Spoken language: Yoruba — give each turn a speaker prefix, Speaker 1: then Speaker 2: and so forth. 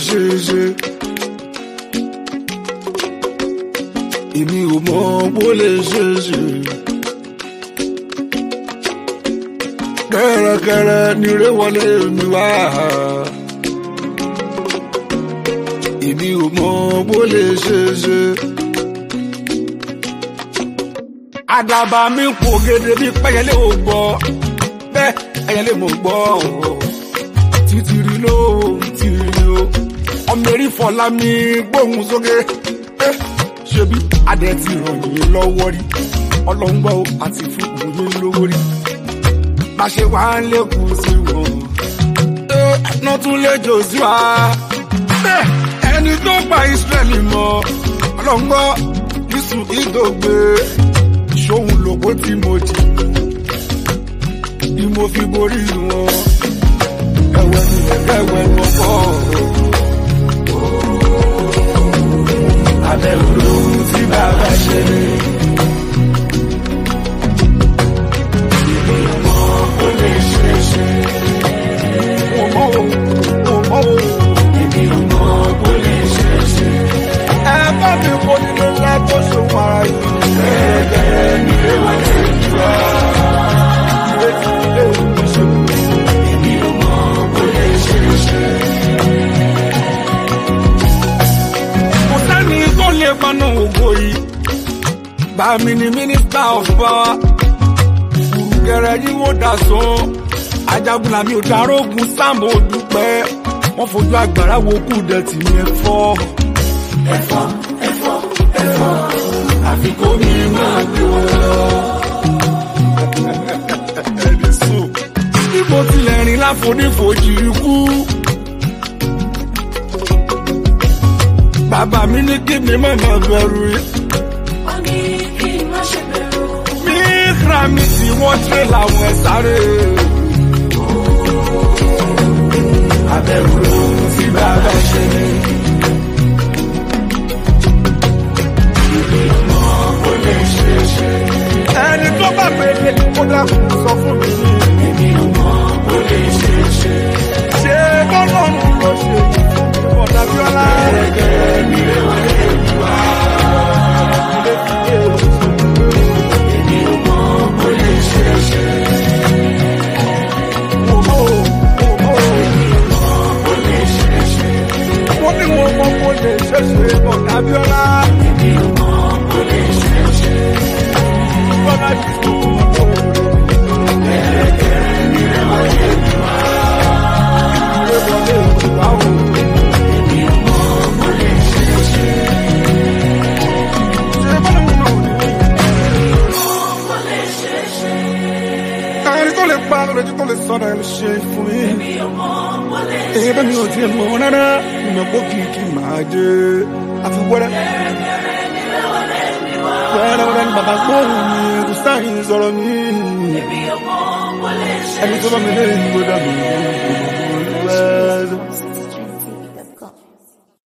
Speaker 1: ṣe é ṣe. èmi ò mọ bó lè ṣe é ṣe. kẹ́rẹ́kẹ́rẹ́ ni ré wọlé mi wá. èmi ò mọ bó lè ṣe é ṣe. àdàbà mi ń pò gèdè bí pẹ́yẹlé ò gbọ́ bẹ́ẹ̀ ẹ̀yẹlé mo gbọ́ títìrì ló tìrì o ọmọ erí fọlá mi gbóhùn sókè Eh, ṣebí adẹ ti ràn yín lọ́wọ́ rí ọlọ́ngbọ́ àti fún yín lówó rí bá ṣe wá ń lékun sí wọn ẹ̀ẹ́dán tún lè jò sí wa Eh, ẹni tó gba Ísírẹ́lì mọ́ ọlọ́ngbọ́ yíṣu ìdògbé ṣóhun lòpó tí mo jì ni mo fi borí wọn ẹwẹ ni ẹwẹ ni ọkọ abẹ́rù lóhun tí bàbá ṣe. Ó lè ṣe é ṣe. Mo mọ̀ o, mo mọ̀ o. Èmi ò mọ̀ bó lè ṣe é ṣe. Ẹ bá mi kó nínú ńlá tó ṣòwò ara yìí. Gẹ́gẹ́ ni ewa lè jù wá. Ìrètí ilé ìṣègùn. Èmi ò mọ̀ bó lè ṣe é ṣe. kò sẹ́ni tó lè paná ògo yìí. Bàmí ni mínísítà ọ̀fà. Kùrùkẹrẹ yìí wò dà sán. Ajagunla mi ò darógun sáàmù òdùpẹ́. Wọ́n fojú àgbàrá wo kù dẹ̀tì ní ẹ̀fọ́. Ẹ̀fọ́ ẹ̀fọ́ ẹ̀fọ́. Àfikún mi máa gbé wọn lọ. Ẹni sùn. Bí mo tilẹ̀ rìn láfonífojì ikú. Bàbá mi ní kí mi má máa bẹ̀rù yìí.
Speaker 2: Ó ní kí n má ṣe bẹ̀rù.
Speaker 1: Ní ìkra mi tí wọ́n tẹ́ làwọn ẹ̀ sáré. Abẹ́rù lóhun tí bàbá ṣe ní. Ó lè ṣe é ṣe. Ẹni tó bá pèlè kó dákun sọ fún mi. Èmi ò mọ̀ ó lè ṣe é ṣe. Ṣé bọ́lọ́run ló ṣe yìí fún mi? Bọ̀dà Bíọ́lá. Gẹ́gẹ́ ni ẹ̀wà lè wá. Èmi ò mọ̀ ó lè ṣe é ṣe. Wọ́n ní mo mọ̀ mo lè ṣe ṣe bọ̀dà Bíọ́lá. Èmi ò mọ̀ ó lè ṣe ṣe. Bọ́lá ti tó kọ́ Gẹ́gẹ́ ni ẹ̀wà lè wá. Ìwé wọlé ìwà o. Èmi ò mọ̀ ó lè ṣe ṣe. Ṣé bọ́lá mi náà ò ní?
Speaker 2: Ó lè ṣe é ṣe.
Speaker 1: ẹni tó lè pa lójú tó lè sọ̀rọ̀ ẹ̀ ló ṣe fún mi.
Speaker 2: Mi ò mọ̀ ó lè ṣe
Speaker 1: èyí bẹ́ẹ̀ mi ò tiẹ̀ mọ̀ rárá ìmọ̀ pé kìkì máa jẹ́ àfi wẹ́rẹ́. wẹ́rẹ́ wẹ́rẹ́ ni bàbá gbóhùn mi kò sáyìn sọ̀rọ̀ mi.
Speaker 2: Mi ò mọ̀ ó lè ṣe
Speaker 1: ẹni tó bá mi lé ìgbódà mi.